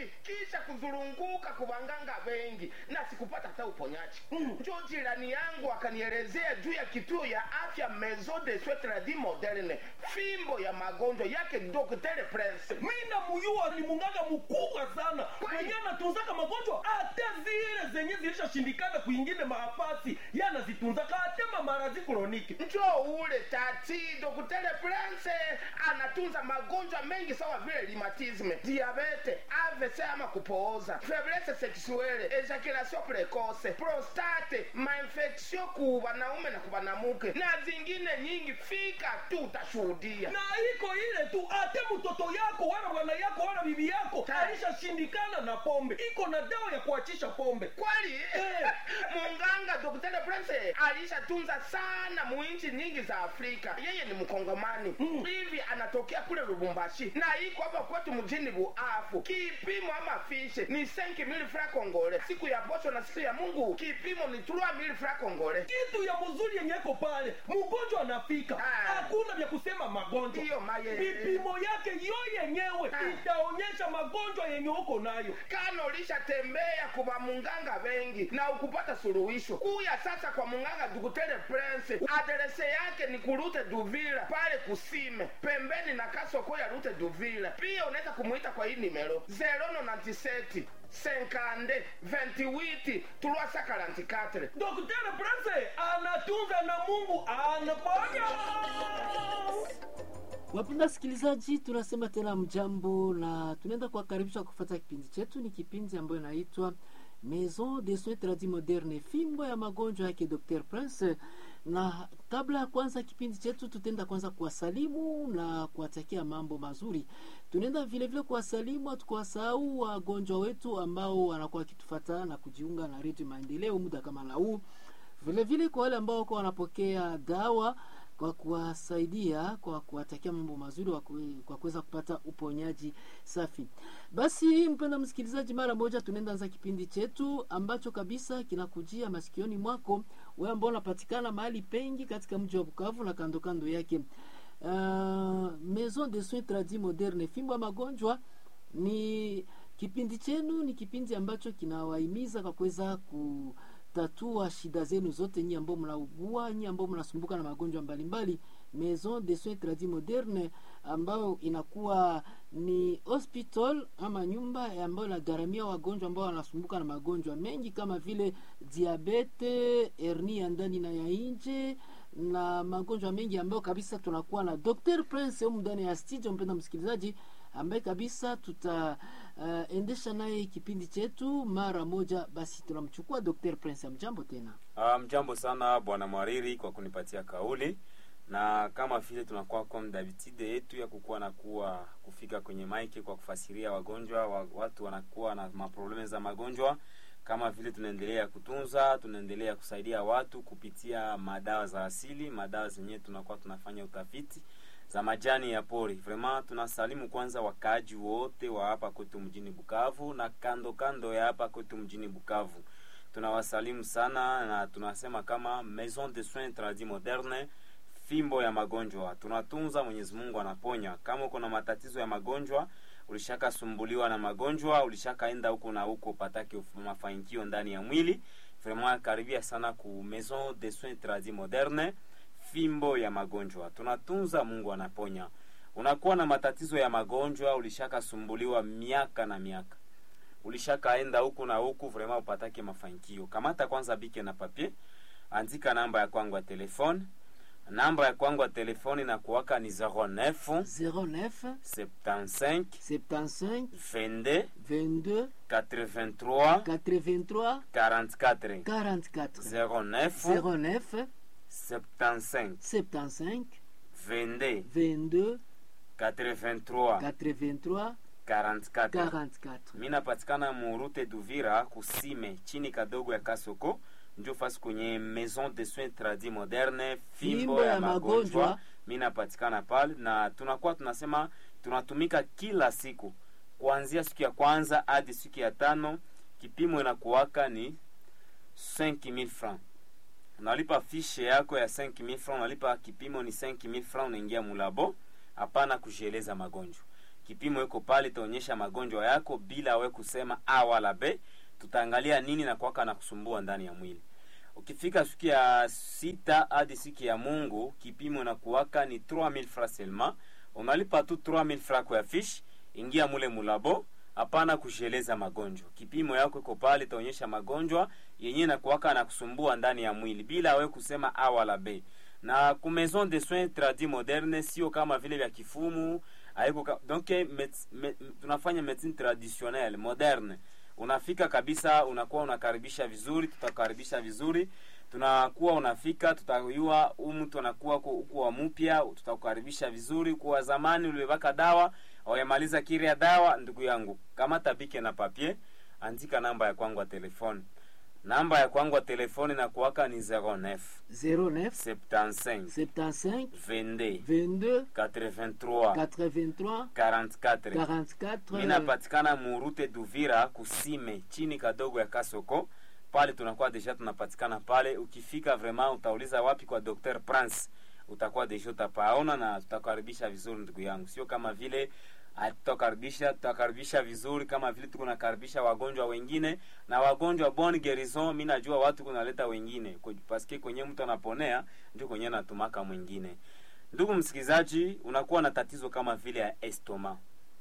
mingi kisha kuzurunguka kubanganga wengi na sikupata hata uponyaji Mm. njo jirani yangu akanielezea juu ya kituo ya afya maison de soins tradis moderne fimbo ya magonjwa yake Dr. Prince mina muyuwa ni munganga mkubwa sana Kweli? mwenye anatunzaka magonjwa hata zile zenye zilishashindikana kuingine maafasi ye anazitunzaka hata mamarazi kroniki njo ule tati Dr. Prince anatunza magonjwa mengi sawa vile rhumatisme, diabete, AVC ama kupooza, faiblesse sexuelle, ejaculation precoce, prostate, mainfection ku wanaume na ku wanamuke na zingine nyingi. Fika tu utashuhudia. na iko ile tu hata mtoto yako wala bwana yako wala bibi yako Ta- alishashindikana na pombe iko na dawa ya kuachisha pombe kweli Eh. munganga Dr. Prince alishatunza sana muinchi nyingi za Afrika. Yeye ni mkongomani Mm. hivi, anatokea kule Lubumbashi na iko hapa kwetu mjini Buafu. Kipimo ama fishe ni 5000 francs congolais, siku ya posho na siku ya Mungu kipimo ni 3000 francs congolais. kitu ya mzuri yenye iko pale mgonjwa anafika Ah. hakuna vya kusema magonjwa Ndiyo, maye. vipimo yake yo yenyewe Ah. itaonyesha magonjwa yenye uko nayo kano ulishatembea kuva munganga wengi na ukupata suluhisho kuya sasa kwa munganga Dr. Prince aderese yake ni kurute Duvila pale kusime pembeni na kasoko ya rute Duvila pia unaweza kumuita kwa hii nimero 097 senkande 28 tulwasa 44 Dr. Prince anatunza na Mungu anaponya. Wapenda sikilizaji, tunasema tena mjambo na tunaenda kuwakaribisha kufuata kipindi chetu. Ni kipindi ambayo inaitwa Maison de Soins Tradis Moderne, fimbo ya magonjwa yake Dr. Prince. Na kabla ya kwanza kipindi chetu, tutaenda kwanza kuwasalimu na kuwatakia mambo mazuri. Tunaenda vile vile kuwasalimu, hatukuwasahau wagonjwa wetu ambao wanakuwa wakitufata na kujiunga na Redio Maendeleo muda kama na huu vile vile kwa wale ambao wako wanapokea dawa kwa kuwasaidia kwa kuwatakia mambo mazuri wa kue- kwa kuweza kupata uponyaji safi. Basi mpenda msikilizaji, mara moja tunaenda anza kipindi chetu ambacho kabisa kinakujia masikioni mwako wewe ambao unapatikana mahali pengi katika mji wa Bukavu na kando kando yake. Uh, Maison de Soins Tradis Moderne, fimbo ya magonjwa ni kipindi chenu, ni kipindi ambacho kinawahimiza kwa kuweza kutatua shida zenu zote, nyinyi ambao mnaugua, nyinyi ambao mnasumbuka na magonjwa mbalimbali. Maison de Soins Tradis Moderne ambayo inakuwa ni hospital ama nyumba ambayo inagharamia wagonjwa ambao wanasumbuka na magonjwa mengi kama vile diabete, hernia ya ndani na ya nje na magonjwa mengi ambayo kabisa tunakuwa na Dr. Prince humu ndani ya studio, mpenda msikilizaji, ambaye kabisa tutaendesha uh, naye kipindi chetu mara moja. Basi tunamchukua Dr. Prince. Amjambo tena. Ah, mjambo sana bwana Mwariri kwa kunipatia kauli, na kama vile tunakuwa comme d'habitude yetu ya kukuwa na kuwa kufika kwenye maiki kwa kufasiria wagonjwa wa, watu wanakuwa na maprobleme za magonjwa, kama vile tunaendelea kutunza, tunaendelea kusaidia watu kupitia madawa za asili, madawa zenyewe tunakuwa tunafanya utafiti za majani ya pori. Vraiment tunasalimu kwanza wakaaji wote wa hapa kwetu mjini Bukavu na kando kando ya hapa kwetu mjini Bukavu tunawasalimu sana na tunasema kama Maison de Soins Tradis Moderne, fimbo ya magonjwa. Tunatunza, Mwenyezi Mungu anaponya. Kama uko na matatizo ya magonjwa, ulishakasumbuliwa na magonjwa, ulishakaenda huko na huko patake uf- mafanikio ndani ya mwili, vraiment karibia sana ku Maison de Soins Tradis Moderne, fimbo ya magonjwa. Tunatunza, Mungu anaponya. Unakuwa na matatizo ya magonjwa, ulishakasumbuliwa miaka na miaka ulishakaenda huku na huku vraiment upatake mafanikio. Kamata kwanza bike na papier, andika namba ya kwangu ya telefone. Namba ya kwangu ya telefone na kuwaka ni 09 09 75 75 22 22 83 83 44 44 09 09 75 75 22 22 83 83 44 44 mi napatikana murute Duvira kusime chini kadogo ya Kasoko, njo fasi kwenye Maison de Soins Tradis Moderne, fimbo ya magonjwa. Mi napatikana pale na tunakuwa tunasema tunatumika kila siku kuanzia siku ya kwanza hadi siku ya tano. Kipimo inakuwaka ni 5000 francs unalipa fishe yako ya 5000 francs, unalipa kipimo ni 5000 francs, unaingia mulabo, hapana kujieleza magonjwa kipimo iko pale itaonyesha magonjwa yako bila we kusema a wala b tutaangalia nini na kwaka na kusumbua ndani ya mwili ukifika siku ya sita hadi siku ya mungu kipimo na kuwaka ni 3000 francs seulement unalipa tu 3000 francs kwa fish ingia mule mulabo hapana kusheleza magonjwa kipimo yako iko pale itaonyesha magonjwa yenyewe na kuwaka na kusumbua ndani ya mwili bila we kusema a wala b na ku maison de soins tradi moderne sio kama vile vya kifumu haiko ka, donc met, met, tunafanya medicine traditionnelle moderne unafika kabisa unakuwa unakaribisha vizuri tutakaribisha vizuri tunakuwa unafika tutayua huu mtu anakuwa huku wa mpya tutakukaribisha vizuri kuwa zamani ulibaka dawa wayamaliza kiri ya dawa ndugu yangu kama tabike na papier andika namba ya kwangu ya telefoni namba ya kwangu ya telefoni na kuwaka ni 09 09 75 75 22 22 83 83 44 44 minapatikana murute duvira kusime chini kadogo ya kasoko pale tunakuwa deja tunapatikana pale ukifika vraiment utauliza wapi kwa dr prince utakuwa deja utapaona na tutakaribisha vizuri ndugu yangu sio kama vile ah, tutakaribisha tutakaribisha vizuri kama vile tuko nakaribisha wagonjwa wengine na wagonjwa bon gerison mi najua watu kunaleta wengine Kwa- paske kwenye mtu anaponea ndio kwenye natumaka mwingine ndugu msikilizaji unakuwa na tatizo kama vile ya estoma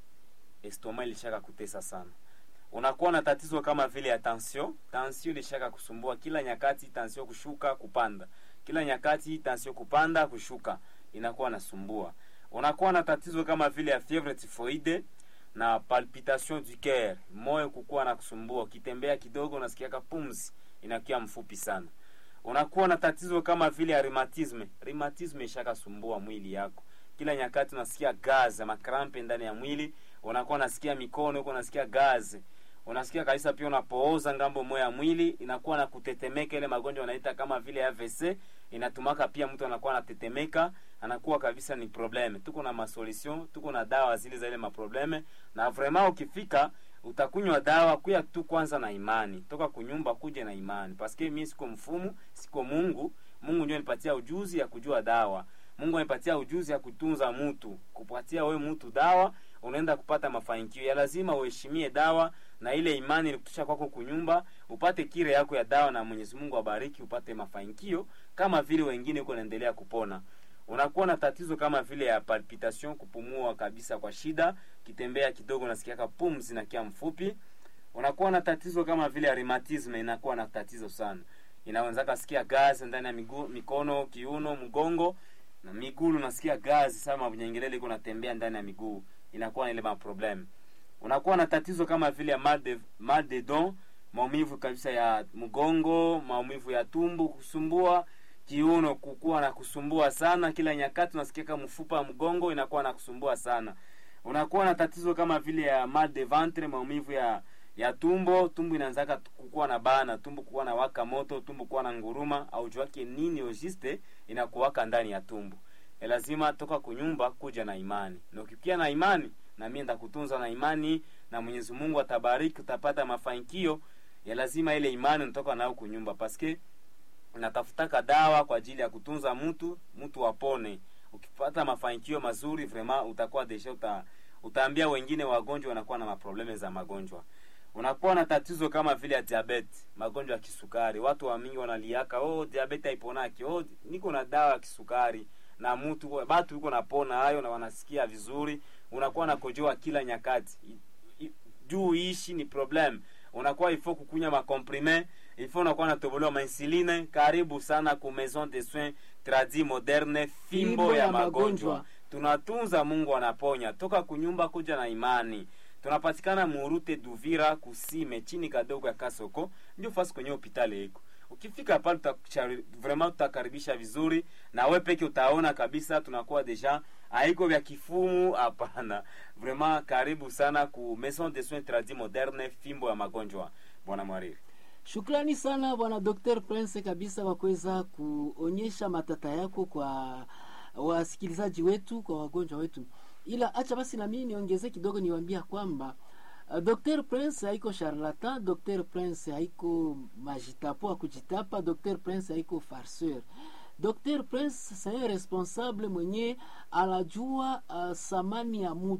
estoma ilishaka kutesa sana unakuwa na tatizo kama vile ya tension tension ilishaka kusumbua kila nyakati tension kushuka kupanda kila nyakati tension kupanda kushuka inakuwa nasumbua unakuwa na tatizo kama vile ya fievre typhoide na palpitation du coeur moyo kukuwa na kusumbua ukitembea kidogo unasikiaka pumzi inakuwa mfupi sana unakuwa na tatizo kama vile ya rheumatisme rheumatisme ishakasumbua mwili yako kila nyakati unasikia gaze makrampe ndani ya mwili unakuwa unasikia mikono huko unasikia gaze unasikia kabisa pia unapooza ngambo moya ya mwili inakuwa na kutetemeka ile magonjwa wanaita kama vile AVC inatumaka pia mtu anakuwa anatetemeka anakuwa kabisa ni probleme tuko na masolution tuko na dawa zile za ile maprobleme na vraiment ukifika utakunywa dawa kuya tu kwanza na imani toka kunyumba kuja na imani paske mimi siko mfumu siko mungu mungu ndio nipatia ujuzi ya kujua dawa mungu anipatia ujuzi ya kutunza mtu kupatia we mtu dawa unaenda kupata mafanikio ya lazima uheshimie dawa na ile imani ilikutisha kwako kunyumba upate kire yako ya dawa na mwenyezi mungu abariki upate mafanikio kama vile wengine huko naendelea kupona unakuwa na tatizo kama vile ya palpitation kupumua kabisa kwa shida kitembea kidogo nasikiaka pumzi na kia mfupi unakuwa na tatizo kama vile ya rheumatism inakuwa na tatizo sana inawezaka sikia gazi ndani ya miguu mikono kiuno mgongo na miguu unasikia gazi sama vinyengelele iko natembea ndani ya miguu inakuwa na ile maproblem unakuwa na tatizo kama vile ya mal de, mal de don maumivu kabisa ya mgongo maumivu ya tumbu kusumbua kiuno kukuwa na kusumbua sana kila nyakati unasikia kama mfupa wa mgongo inakuwa na kusumbua sana unakuwa na tatizo kama vile ya mal de ventre maumivu ya ya tumbo tumbo inaanzaka kukuwa na bana tumbo kukuwa na waka moto tumbo kuwa na nguruma au juake nini ojiste inakuwaka ndani ya tumbo e lazima toka kunyumba kuja na imani na ukikia na imani na mimi ndakutunza na imani na mwenyezi mungu atabariki utapata mafanikio ya lazima ile imani natoka nayo kunyumba paske natafutaka dawa kwa ajili ya kutunza mtu mtu apone ukipata mafanikio mazuri vraiment utakuwa desha uta, utaambia wengine wagonjwa wanakuwa na maprobleme za magonjwa unakuwa na tatizo kama vile ya diabete magonjwa ya kisukari watu wa mingi wanaliaka oh diabete haiponaki oh niko na dawa ya kisukari na mtu batu yuko napona hayo na wanasikia vizuri unakuwa nakojoa kila nyakati I- i- juu ishi ni problem unakuwa ifo kukunya makomprime ifo unakuwa natobolewa mainsuline karibu sana ku maison de soins tradi moderne fimbo ya magonjwa tunatunza mungu anaponya toka kunyumba kuja na imani tunapatikana murute duvira kusime chini kadogo ya kasoko ndio fasi kwenye hopitali iko ukifika pale tutakuchari- vraiment tutakaribisha vizuri na we peke utaona kabisa tunakuwa deja haiko vya kifumu hapana vraiment karibu sana ku maison de soins tradi moderne fimbo ya magonjwa bwana mwariri Shukrani sana bwana Dr. Prince kabisa kwa kuweza kuonyesha matata yako kwa wasikilizaji wetu, kwa wagonjwa wetu. Ila acha basi na mimi niongeze kidogo, niwaambia kwamba uh, Dr. Prince haiko charlatan, Dr. Prince haiko majitapo wa kujitapa, Dr. Prince haiko farceur. Dr. Prince c'est un responsable mwenye anajua uh, samani ya mutu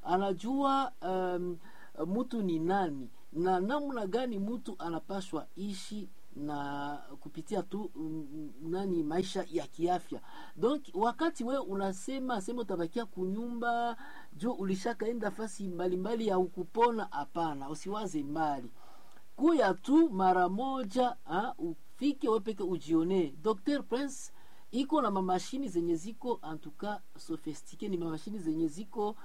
anajua um, mtu ni nani na namna gani mtu anapashwa ishi na kupitia tu mm, nani maisha ya kiafya donc wakati we unasema sema utabakia kunyumba juu ulishakaenda fasi mbalimbali ya ukupona hapana usiwaze mbali kuya tu mara moja ha, ufike wepeke ujionee dr prince iko na mamashini zenye ziko antuka sofistike ni mamashini zenye ziko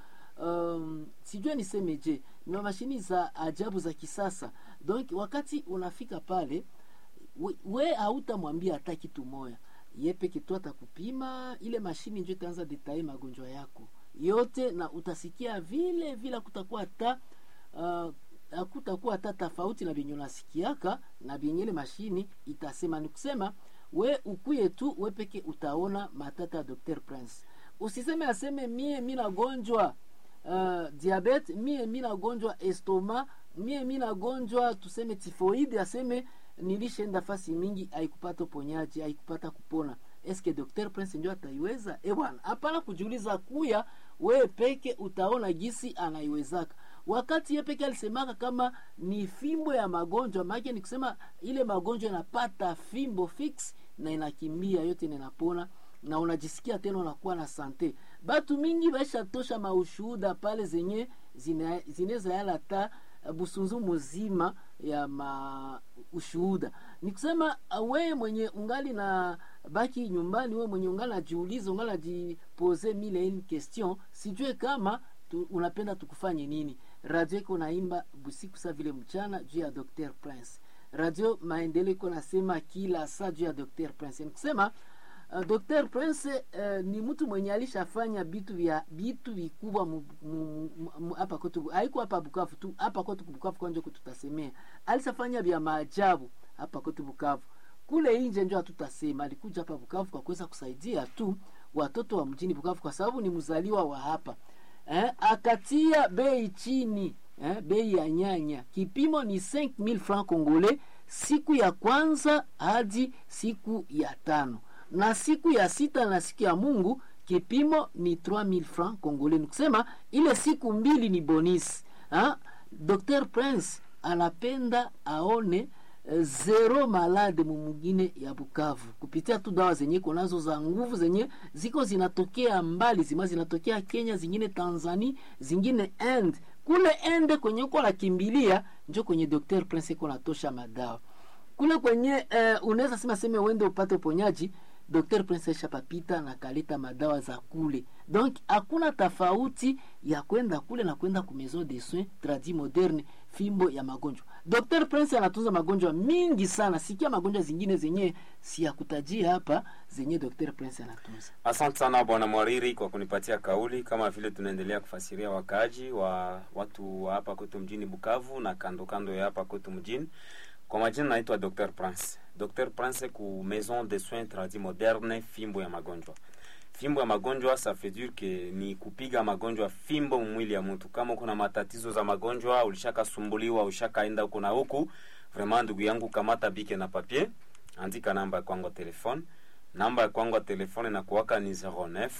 um, sijue nisemeje ni mamashini za ajabu za kisasa donc wakati unafika pale we, we hautamwambia hata kitu moya ye peke tu atakupima ile mashini njo itaanza detaye magonjwa yako yote na utasikia vile vile kutakuwa hata uh, hakutakuwa hata tofauti na vyenye unasikiaka na vyenye ile mashini itasema ni kusema we ukuye tu we peke utaona matata ya dr prince usiseme aseme mie mi nagonjwa uh, diabete mie mi nagonjwa estoma mie mi nagonjwa tuseme tifoide aseme nilishaenda fasi mingi aikupata uponyaji aikupata kupona eske dr prince ndio ataiweza e bwana hapana kujiuliza kuya wewe peke utaona gisi anaiwezaka wakati ye peke alisemaka kama ni fimbo ya magonjwa maake ni kusema ile magonjwa inapata fimbo fix na inakimbia yote na inapona na unajisikia tena unakuwa na sante batu mingi baishatosha maushuhuda pale zenye zina- zinaweza yala ta busunzu muzima ya ma ushuhuda ni kusema uh, wewe mwenye ungali na baki nyumbani wewe mwenye ungali najiuliza ungali najipoze mile une question sijue kama tu, unapenda tukufanye nini radio iko naimba busiku sa vile mchana juu ya dr prince radio maendeleo iko nasema kila saa juu ya dr prince ni kusema uh, dr prince uh, ni mtu mwenye alishafanya vitu vya vitu vikubwa mu- mu- mu- hapa kwetu haiko hapa bukavu tu hapa kwetu bukavu kwanja kututasemea alishafanya vya maajabu hapa kwetu bukavu kule nje njo hatutasema alikuja hapa bukavu kwa kuweza kusaidia tu watoto wa mjini bukavu kwa sababu ni mzaliwa wa hapa eh, akatia bei chini eh, bei ya nyanya kipimo ni 5000 francs congolais siku ya kwanza hadi siku ya tano na siku ya sita na siku ya mungu kipimo ni 3000 francs congolais ni kusema ile siku mbili ni bonisi ha? dr prince anapenda aone eh, zero malade mumugine ya bukavu kupitia tu dawa zenye konazo za nguvu zenye ziko zinatokea mbali zima zinatokea kenya zingine tanzania zingine end kule ende kwenye uko nakimbilia njo kwenye dr prince iko natosha madawa kule kwenye eh, unaweza sema seme uende upate uponyaji dr prince shapapita na kaleta madawa za kule donc hakuna tofauti ya kwenda kule na kwenda ku maison de soins tradi moderne fimbo ya magonjwa dr prince anatunza magonjwa mingi sana sikia magonjwa zingine zenye si ya kutajia hapa zenye dr prince anatunza asante sana bwana mwariri kwa kunipatia kauli kama vile tunaendelea kufasiria wakaaji wa watu wa hapa kwetu mjini bukavu na kando kando ya hapa kwetu mjini kwa majina naitwa dr prince dr prince ku maison de soins tradi moderne fimbo ya magonjwa fimbo ya magonjwa ça fait dire que ni kupiga magonjwa fimbo mwili ya mtu kama uko na matatizo za magonjwa ulishakasumbuliwa ushakaenda huku na huku vraiment ndugu yangu kamata bike na papier andika namba ya kwangu ya telefone namba ya kwangu ya telefone inakuwaka ni 09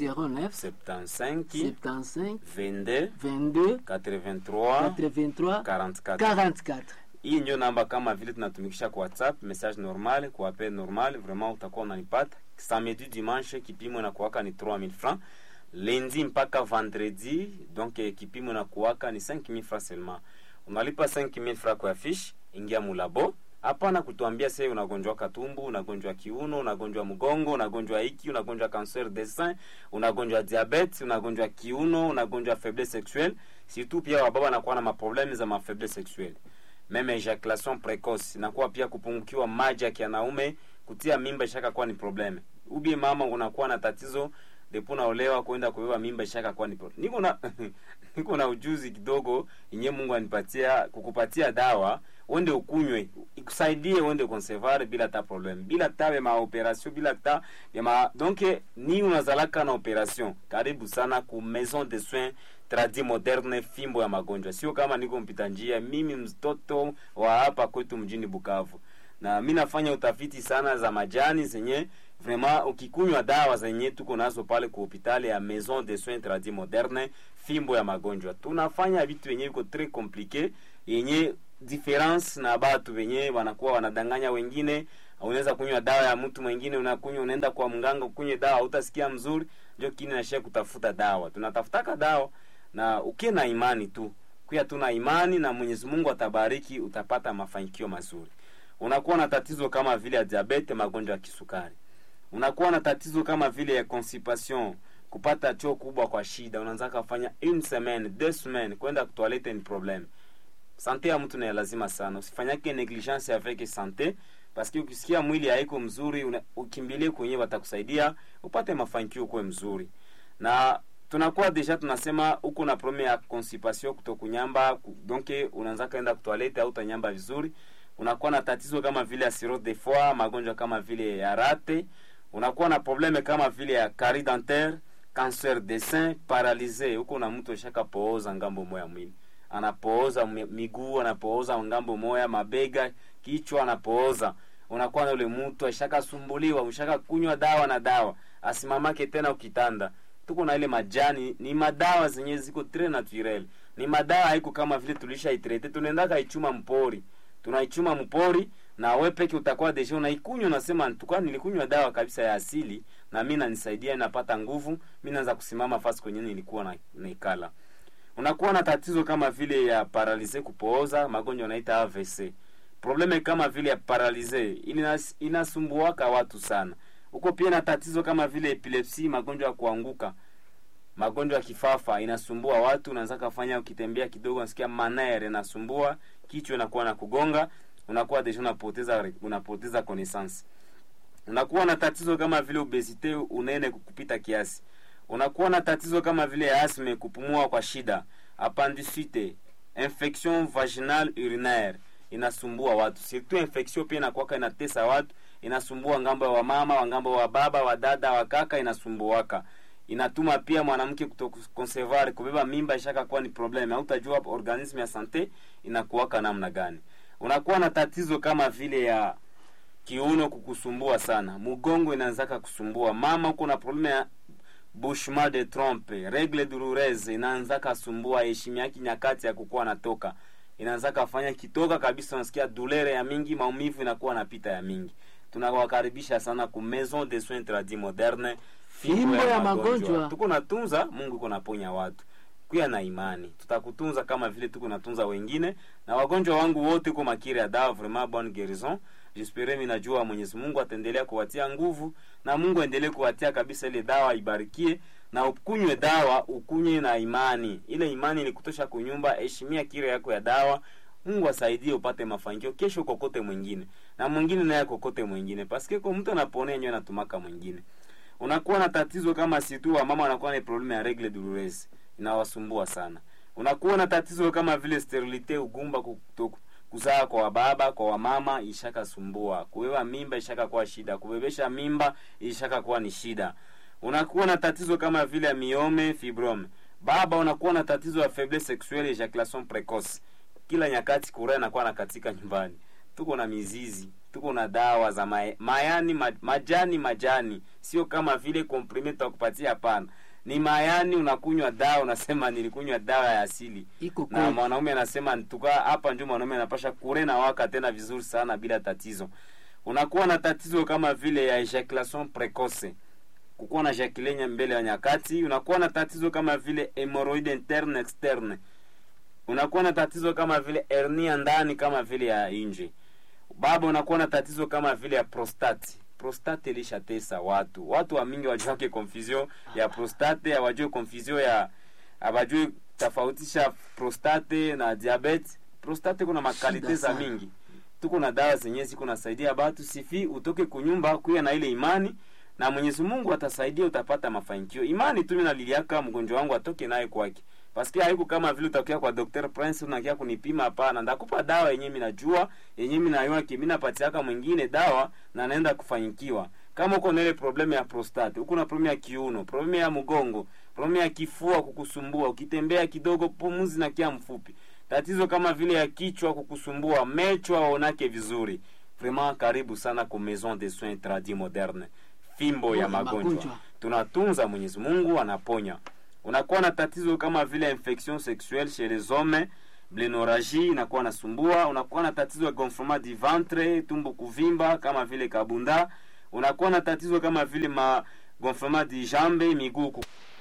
09 75 75 22 22 83 83 44 44 hii ndio namba kama vile tunatumikisha kwa whatsapp message normal kwa appel normal vraiment utakuwa unanipata samedi dimanche kipimo inakuwaka ni 3000 francs lundi mpaka vendredi donc eh, kipimo inakuwaka ni 5000 francs seulement unalipa 5000 francs kwa fiche ingia mulabo hapana kutuambia se unagonjwa katumbu unagonjwa kiuno unagonjwa mgongo unagonjwa hiki unagonjwa cancer de sein unagonjwa diabetes unagonjwa kiuno unagonjwa faiblesse sexuelle surtout pia wababa nakuwa na maprobleme za mafaiblesse sexuelle meme ejaculation precoce inakuwa pia kupungukiwa maji ya kianaume kutia mimba ishaka kuwa ni probleme ubie mama unakuwa na tatizo depo naolewa kwenda kubeba mimba ishaka kuwa ni problem. niko na niko na ujuzi kidogo yenye mungu anipatia kukupatia dawa uende ukunywe ikusaidie uende conservare bila ta problem bila ta ya maoperation bila ta ya ma donc ni unazalaka na operation karibu sana ku maison de soins tradi moderne fimbo ya magonjwa sio kama niko mpita njia mimi mtoto wa hapa kwetu mjini bukavu na mi nafanya utafiti sana za majani zenye vraiment ukikunywa dawa zenye tuko nazo pale ku hospitali ya maison de soins tradis moderne fimbo ya magonjwa tunafanya vitu vyenye viko très compliqué yenye difference na batu wenye wanakuwa wanadanganya wengine unaweza kunywa dawa ya mtu mwingine unakunywa unaenda kwa mganga ukunywe dawa utasikia mzuri ndio kini nashia kutafuta dawa tunatafutaka dawa na ukie na imani tu kuya tuna imani na mwenyezi mungu atabariki utapata mafanikio mazuri unakuwa na tatizo kama vile ya diabete magonjwa ya kisukari unakuwa na tatizo kama vile ya constipation kupata choo kubwa kwa shida unaanza kufanya une semaine deux semaines kwenda kutoilette ni problem sante ya mtu ni lazima sana usifanyake negligence avec sante paske ukisikia mwili haiko mzuri una, ukimbilie kwenye watakusaidia upate mafanikio kuwe mzuri na tunakuwa deja tunasema uko na probleme ya constipation kutokunyamba ku- donc unaanza kaenda kutoilette au utanyamba vizuri unakuwa na tatizo kama vile ya cirrhose de foie magonjwa kama vile ya rate unakuwa na probleme kama vile ya carie dentaire cancer de sein paralysé huko na mtu ashaka pooza ngambo moya mwili anapooza mi- miguu anapooza ngambo moya mabega kichwa anapooza unakuwa na ule mtu ashakasumbuliwa ushaka kunywa dawa na dawa asimamake tena ukitanda tuko na ile majani ni madawa zenye ziko tre naturel ni madawa haiko kama vile tulisha itrete tunaendaka ichuma mpori tunaichuma mpori na we peke utakuwa deja unaikunywa unasema tukua nilikunywa dawa kabisa ya asili na mi nanisaidia napata nguvu mi naanza kusimama fasi kwenye nilikuwa na, naikala unakuwa na tatizo kama vile ya paralize kupooza magonjwa naita avc probleme kama vile ya paralize inas, inasumbuaka watu sana huko pia na tatizo kama vile epilepsi magonjwa ya kuanguka magonjwa ya kifafa inasumbua watu unaanza kafanya ukitembea kidogo unasikia manere inasumbua kichwa inakuwa na kugonga unakuwa deja unapoteza unapoteza connaissance unakuwa na tatizo kama vile obesite unene kupita kiasi unakuwa na tatizo kama vile asme kupumua kwa shida appendicite infection vaginal urinaire inasumbua watu surtout infection pia inakuwaka inatesa watu inasumbua ngambo ya wamama wangambo wa baba wa dada wa kaka inasumbuaka inatuma pia mwanamke kutokonsevar kubeba mimba ishaka kuwa ni probleme hautajua organisme ya sante inakuwaka namna gani unakuwa na tatizo kama vile ya kiuno kukusumbua sana mgongo inaanzaka kusumbua mama uko na probleme ya bushma de trompe regle douloureuse inaanzaka sumbua heshima yake nyakati ya kukuwa natoka inaanzaka fanya kitoka kabisa unasikia dulere ya mingi maumivu inakuwa napita ya mingi tunawakaribisha sana ku maison de soins tradis moderne Fimbo ya magonjwa. tuko natunza mungu iko naponya watu kuya na imani tutakutunza kama vile tuko natunza wengine na wagonjwa wangu wote ko makiri ya dawa vraiment bonne guérison jispere mi najua mwenyezi mungu ataendelea kuwatia nguvu na mungu aendelee kuwatia kabisa ile dawa ibarikie na ukunywe dawa ukunywe na imani ile imani ni kutosha kunyumba heshimia kire yako ya dawa mungu asaidie upate mafanikio kesho kokote mwingine na mwingine naye kokote mwingine paske ko mtu anaponea nyo anatumaka mwingine unakuwa na tatizo kama situ wa mama wanakuwa na probleme ya regle douloureuse inawasumbua sana unakuwa na tatizo kama vile sterilite ugumba kuto- kuzaa kwa wababa kwa wamama ishakasumbua kubeba mimba ishaka kuwa shida kubebesha mimba ishaka kuwa ni shida unakuwa na tatizo kama vile ya miome fibrome baba unakuwa na tatizo ya faiblesse sexuelle ejaculation precoce kila nyakati kura inakuwa na katika nyumbani tuko na mizizi tuko na dawa za ma mayani ma, majani majani sio kama vile komprime tutakupatia hapana ni mayani unakunywa dawa unasema nilikunywa dawa ya asili iko na kweli mwanaume anasema tuka hapa ndio mwanaume anapasha kure na waka tena vizuri sana bila tatizo unakuwa na tatizo kama vile ya ejaculation precoce kukuwa na ejaculenya mbele ya nyakati unakuwa na tatizo kama vile hemorrhoid interne externe unakuwa na tatizo kama vile hernia ndani kama vile ya nje baba unakuwa na tatizo kama vile ya prostate prostate ilishatesa watu watu wa mingi wajuake confusion ya prostate hawajue confusion ya hawajue tofautisha prostate na diabetes prostate kuna makalite Shida za sana. mingi tuko na dawa zenyewe ziko nasaidia batu sifi utoke kunyumba kuya na ile imani na mwenyezi mungu atasaidia utapata mafanikio imani tu minaliliaka mgonjwa wangu atoke naye kwake paske haiko kama vile utakia kwa Dr. Prince unakia kunipima hapana ndakupa dawa yenye minajua yenye minayua ki minapatiaka mwingine dawa na naenda kufanyikiwa kama uko na ile problemu ya prostate uko na problemu ya kiuno problemu ya mgongo problemu ya kifua kukusumbua ukitembea kidogo pumuzi na kia mfupi tatizo kama vile ya kichwa kukusumbua mecho aonake vizuri vraiment karibu sana ku maison de soins tradis moderne fimbo ya ya magonjwa magonjwa. tunatunza mwenyezi mungu anaponya unakuwa na tatizo kama vile infection sexuelle chez les hommes blenoragi inakuwa nasumbua unakuwa na tatizo ya gonflement du ventre tumbo kuvimba kama vile kabunda unakuwa na tatizo kama vile ma gonflement du jambe miguu ku-